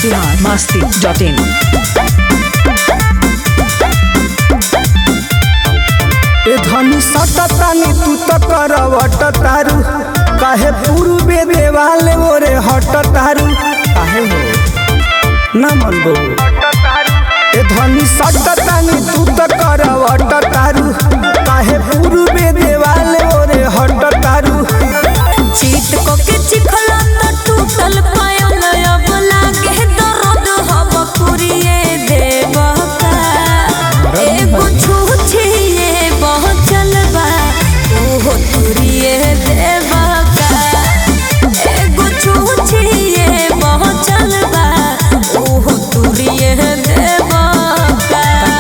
Bihar Masti dot इन ए धनी सटतानी तू त करवट तारू काहे पूर्वे देवाल ओरे हट तारू काहे हो ना मन बो ए धनी सटतानी तू त करवट तारू काहे पूर्वे देवाल ओरे हट तारू चीत को के चिखला त टूटल पायल अब लागे दर्द हब पुरिए देव का एगो छूछिए बहुत चलबा ओहो तुरिए देव का एगो छूछिए बहुत चलबा ओहो तुरिए देव का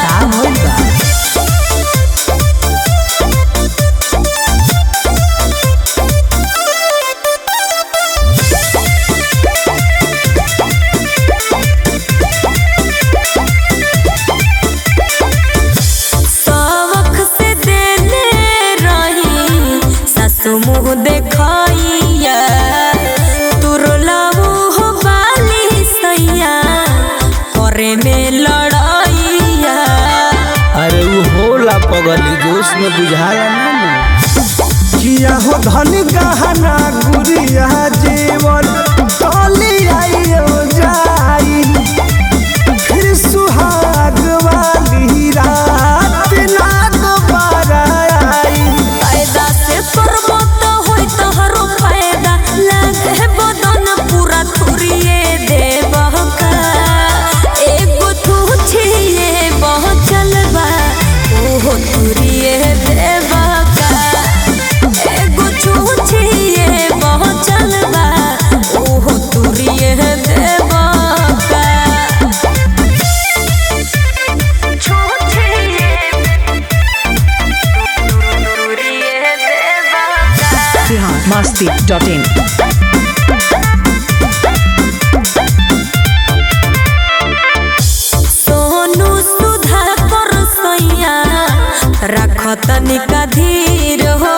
सावक से देले रही सासु मुँह देखाइया तुरलाऊ हो बाली सैया करे में लड़ाइया अरे वो होला पगली जोश में बुझाया ना किया हो धन गहना गुरिया जीवन टली आइयो जाई फिर सुहाग वाली रात ना दोबारा आई फायदा से करबो तो होई तोहरो फायदा लागे बदन पूरा तुरिए देबह का एगो तू छिए बहुत चलबा ओहो तुरिए देबह का एगो तू छिए बहुत चलबा ओहो तुरिए देबह का बिहार मस्ती डॉट इन सोनू सुधा कर सैया रख तनिका धीर हो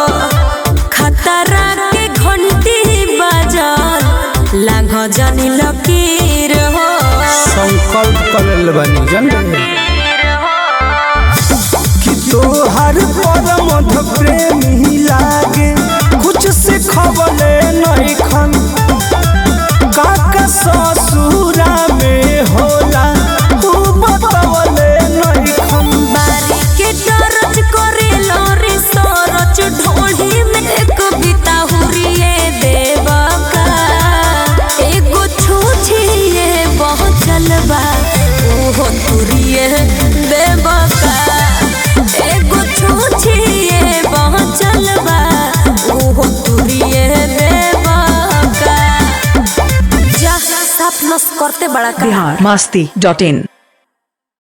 खतरा के घंटी बजल लांघ जनी लकीर हो संकल्प करल बनी जन कि तोहर पर मध प्रेमी लागे कुछ से खबले नहीं खन काका ससुरा में होला तू बतवले नहीं खन बारी के दरज करे लोरी सरच ढोढ़ी में एक बिता हुरिए देव का एगो छूछिए बहुत चलबा ओहो तुरिए देव का एगो छूछिए बहुत चलबा ओहो तुरिए देव का जा साफ नस करते बड़ा का बिहार मस्ती डॉट इन